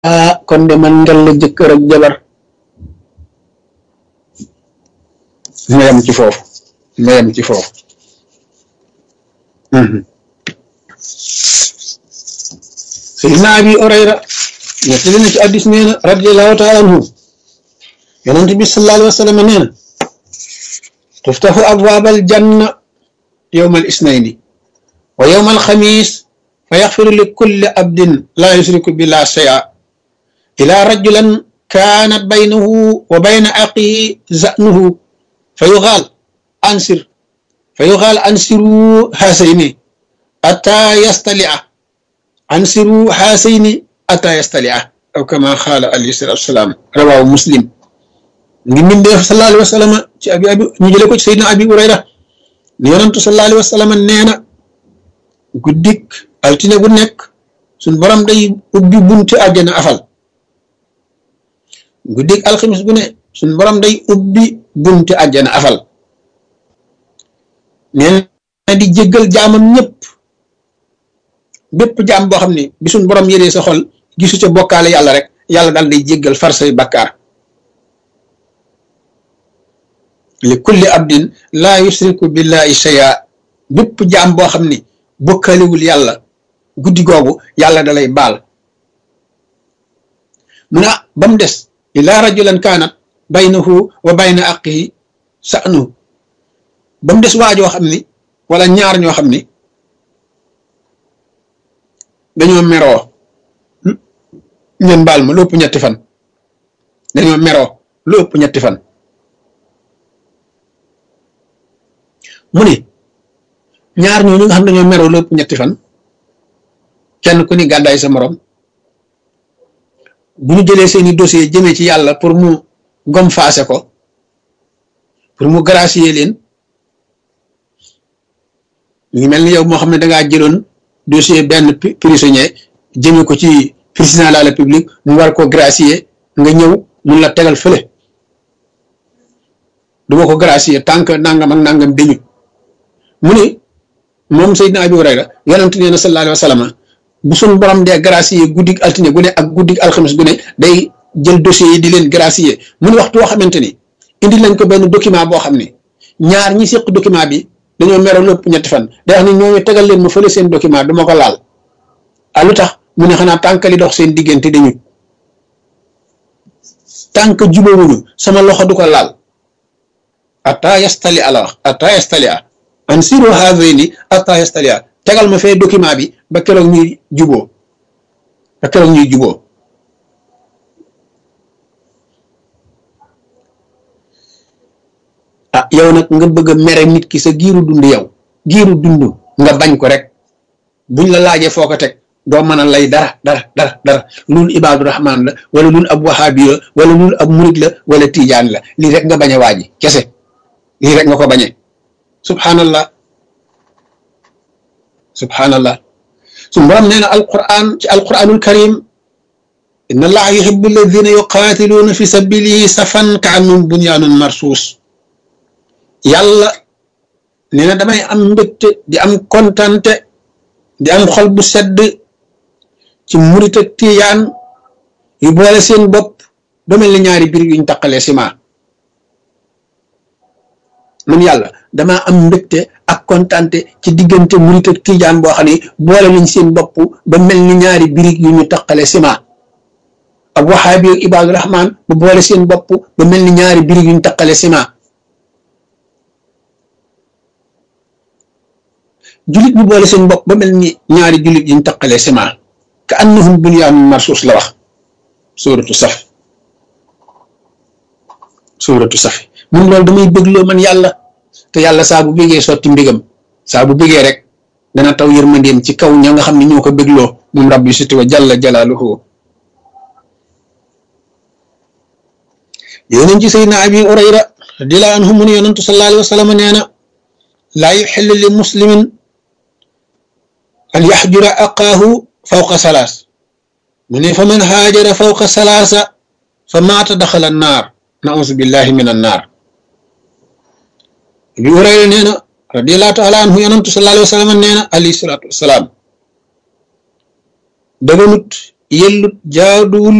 ah kon de man ngal la jëkkër ak jabar ma yem ci foofu ma yem ci foofu Seydina Abi Hurayra nettali na ci addis nee na radiallahu taala anhu yonent bi sallallahu alayhi wa sallam nee na tuftaxu abwaabal janna yowma al isnayni wa yowma al xamis fa yaxfiru li kulli abdin laa yusriku billah shay'a ila rajulan kaanat baynahu wa bayna aqihi zanuhu fa yuxaal ansir fa yuxaal ansiru haasayni ata yastalia ansiru haasayni ata yastalia aw kama xaala alayhi salatu wasalaam rawaahu muslim ngi mbindeef sallallahu alayhi wa sallam ci abi abi ñu jële ko ci sayyidina abi hurayra ne yonantu sallallahu alayhi wa sallam nee na guddik altine gu nekk suñ borom day ubbi bunti àjjana afal guddik alxamis gu ne suñ borom day ubbi bunti àjjana afal nee na di jéggal jaamam ñëpp bépp jaam boo xam ne bi suñ borom yëree sa xol gisu ca bokkaale yàlla rek yàlla daal day jéggal far say bakkaar li kulli abdin laa yusriku billahi shay'a bépp jaam boo xam ni bokkaalewul yàlla guddi googu yàlla da lay baal mu ne ba mu des ila rajulan kaanat baynahu wa bayna aqihi sa'nu ba mu des waajoo xam ni wala ñaar ñoo xam ni dañoo meroo ngeen baal ma lu ëpp ñetti fan dañoo meroo lu ëpp ñetti fan mu ni ñaar ñooñu nga xam dañoo meroo lu ëpp ñetti fan kenn ku ni gàddaay sa morom bu ñu jëlee seeni dossier jëmee ci yàlla pour mu gom faase ko pour mu gracier leen ñu mel ni yow moo xam ne dangaa jëloon dossier benn prisonnier jëme ko ci président de la république mu war ko gracier nga ñëw mun la tegal fële du ma ko gracier tant que nangam ak nangam dañu mu ni moom Seydina Abi Hurayra yonent nee na sallallahu alayhi wa sallam bu suñ borom dee gracier guddig altine gu ne ak guddig alxames gu ne day jël dossier yi di leen gracier mu ni waxtu woo xamante ni indi lañ ko benn document boo xam ni ñaar ñi séq document bi dañoo meroo lépp ñetti fan day wax ni ñooñu tegal leen ma fële seen document du ma ko laal ah lu tax mu ne xanaa tànk li dox seen diggante dañu tànk jubawuñu sama loxo du ko laal ata yastali ala wax ata yastali a an siru haadayni ata yastali a tegal ma fee document bi ba keroog ñuy juboo ba keroog ñuy juboo ah yow nag nga bëgg a mere nit ki sa giiru dund yow giiru dund nga bañ ko rek buñ la laajee foo ko teg doo mën a lay dara dara dara dara lul ibaadu rahmaan la wala lul ab wahaabi la wala lul ab murid la wala tiijaan la lii rek nga bañ a waaji kese lii rek nga ko bañee subhanallah subhanallah su borom nee na alquran ci alquranul karim inna allaha yuhibbu alladina yuqaatiluuna fi sabilihi safan ka annum bunyaanun marsuus yàlla nee na damay am mbégte di am kontante di am xol bu sedd ci murit ak tiyaan yu boole seen bopp ba mel ni ñaari biir yuñ taqalee ciment man yàlla damaa am mbégte ak kontante ci diggante murit ak tijaan boo xam ne boole nañ seen bopp ba mel ni ñaari birig yu ñu taqale ciment ak waxaabi ak ibaadu rahmaan bu boole seen bopp ba mel ni ñaari birig yu ñu taqale ciment julit bu boole seen bopp ba mel ni ñaari julit yi ñu taqale ciment ka annahum bunyaanun marsuus la wax suuratu saf suuratu safi mun loolu damay bégloo man yàlla te yàlla saa bu bégee sotti mbégam saa bu bégee rek dana taw yërmandeem ci kaw ña nga xam ne ñoo ko bégloo moom rabbi siti wa jalla jalaaluhu yonent ci sayyidina abi urayra radiyallahu anhu mu ne yonentu sallallahu alayhi wa sallam nee na laa yuxillu li muslimin an yaxjura aqaahu fawqa salaas mu ne fa man haajara fawqa salaasa fa maata daxala naar nausu billahi min annaar bi Hurayra nee na radiallahu taala anhu yonantu sallallahu alayhi wa sallam nee na alayhi salaatu wasalaam daganut yellut jaaduwul